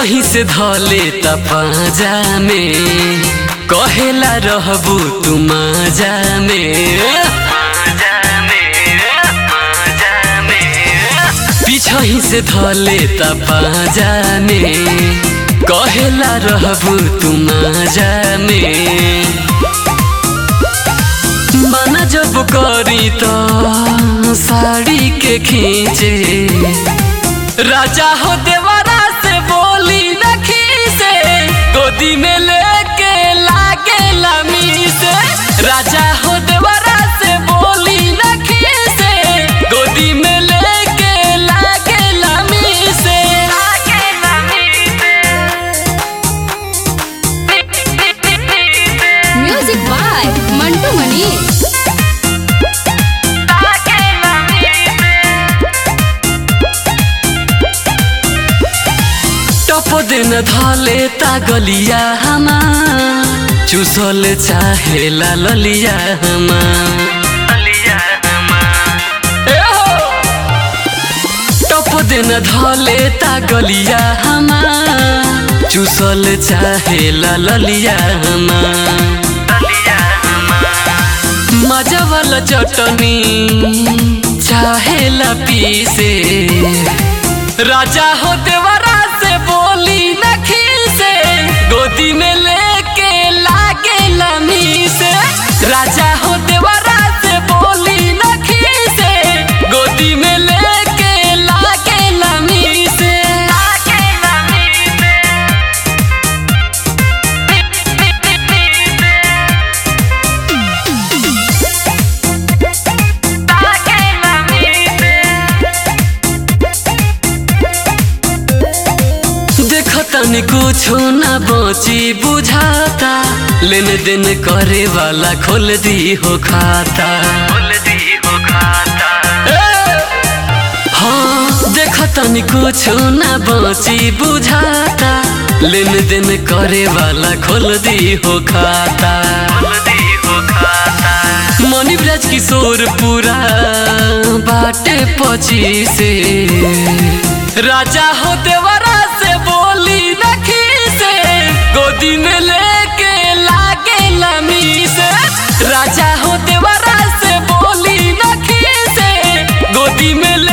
पीछही से धले त पाजा में कहेला रहबू तू माजा में पीछही से धले त पाजा में कहेला रहबू तू माजा में मन जब करी तो साड़ी के खींचे राजा हो देवरा से बोली नखी से गोदी में लेके लागे लमी से राजा हो देवरा से बोली नखी से गोदी में लेके लागे लमी से लागे लमी म्यूजिक बाय मंटू मनी टप दिन धले ता गलिया हमा चुसल चाहे ला ललिया हमा ए हो! टप दिन धले ता गलिया हमा चुसल चाहे ला ललिया हमा मजा वाला चटनी चाहे ला पीसे राजा हो देवरा से बोली नखी से गोदी में लेके लागे लमी से राजा हो देवरा से बोली नखी से गोदी में लेके लागे लमी से लागे लमी देख तनी कुछो न बची बुझाता लेन देन करे वाला खोल दी हो खाता ए! हाँ देख तनी कुछो न बची बुझाता लेन देन करे वाला खोल दी हो खाता मनी ब्रज किशोर पूरा बाटे पची से राजा हो देवरा से बोली नखी से गोदी में लेके लागे लमी से राजा हो देवरा से बोली नखी से गोदी में ले